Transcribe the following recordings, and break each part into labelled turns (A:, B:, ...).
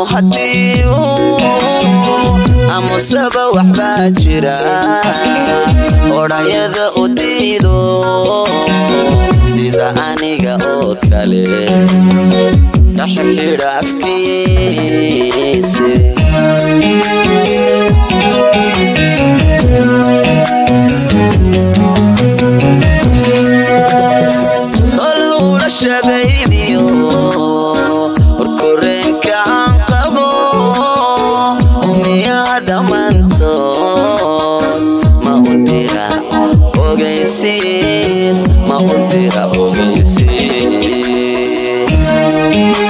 A: haddii amusaba waxbaa jira odhayada u diido sida aniga oo kale ka xirxidha afkiise tolulashadaydiyo warkoreenka aan qabo umiyaha dhammaantood ma u dira ogaysiis ma u dira ogaysiis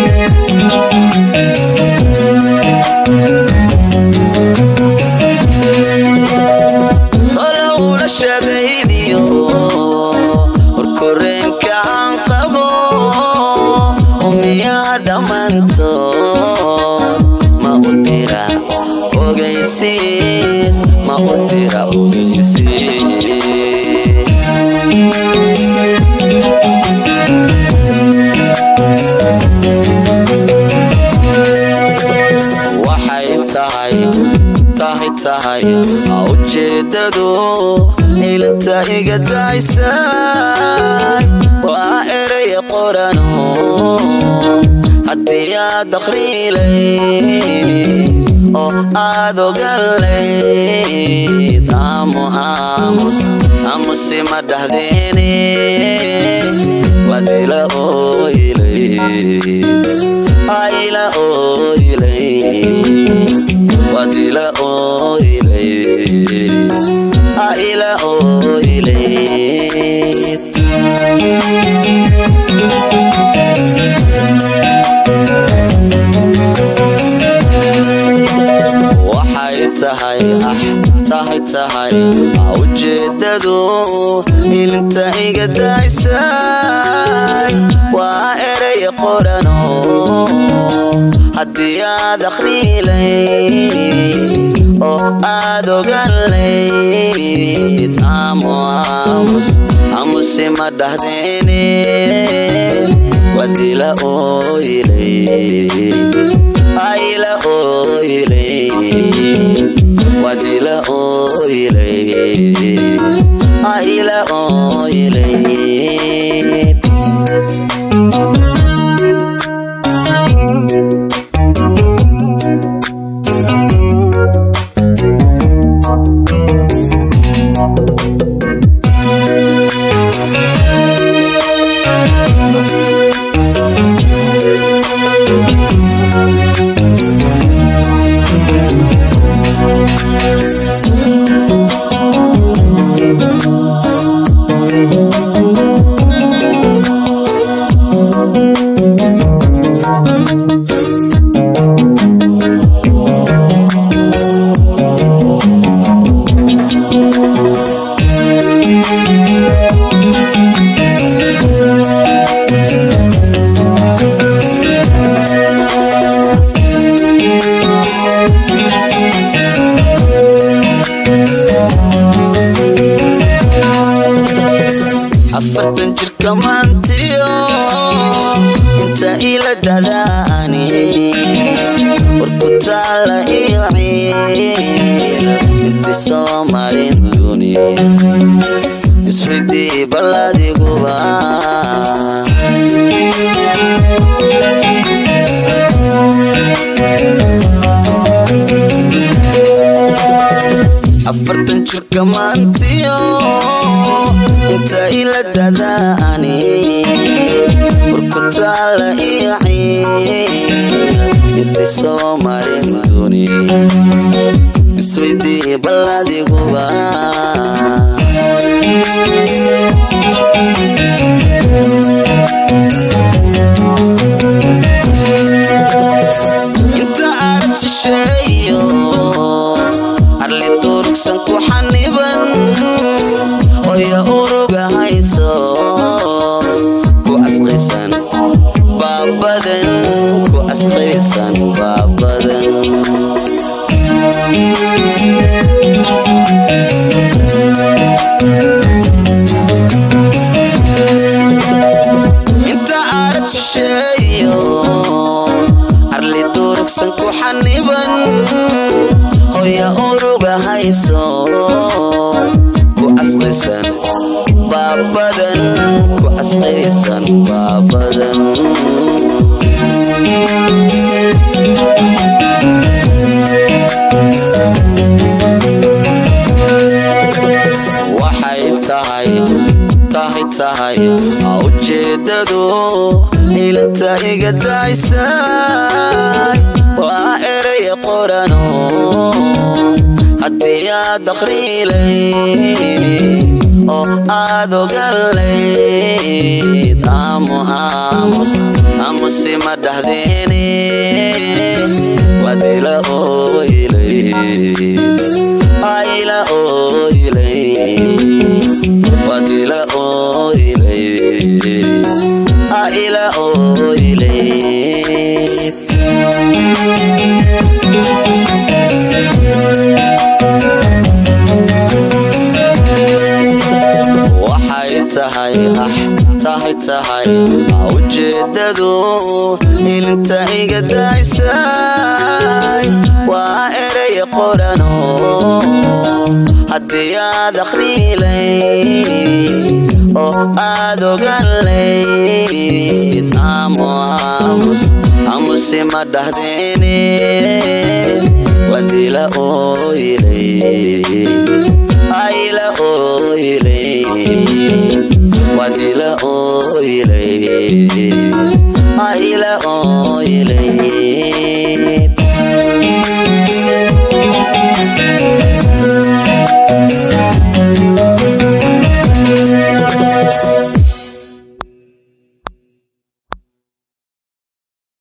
A: tolowlashadaydiyo warkoreenka aan qabo umiyaha dhammaantood ma u dira ogaysiis ma u dira ogaysiis waxay tahay tahay tahay ujeedadu ilinta iga daysay waa erey qorano haddii aad akhriilayd oo aad ogalayd aamu aamus aamusima dhahdeene wadila oylayd ayla oylayd wadila oylayd ayla oylayd waxay tahay ah tahay tahay ujeedadu ilinta iga daysay waa erey qorano haddii aad akhriilayd oo aad ogalayd aamu aamus aamusima dhahdeene wadila oylayd ayla oylayd wadila oylayd ayla oylayd afartan jirka maantiyo inta ila dadaani warku taala iyo ciil inti soo marin duniya iswidii balladiguba afartan jirka maantiyo inta ila dadaani warku taala iyo ciil inti soo marin duniya iswidii balladiguba inta aad shisheeyo arli durugsan ku xaniban oya uruga hayso ku asqaysan baabadan ku asqaysan baabadan inta aad shisheeyo arli durug sanku xaniban hoya uruga hayso ku asqaysan baabadan ku asqaysan baabadan waxay tahay tahay tahay ujeedadu ilanta iga daysay waa eray qorano haddii aad akhriilay oo aad ogalayd aamu aamus aamusima dhahdeeni wadila oylay ayla oylay wadila oylay ayla oylay waxay tahay ah tahay tahay ujeedadu ilinta iga daysay waa eray qorano haddii aad akhriilay oo aad ogalayd aamu aamus aamusima dhahdeeni wadila oylay ayla oylay wadila oylay ayla oylay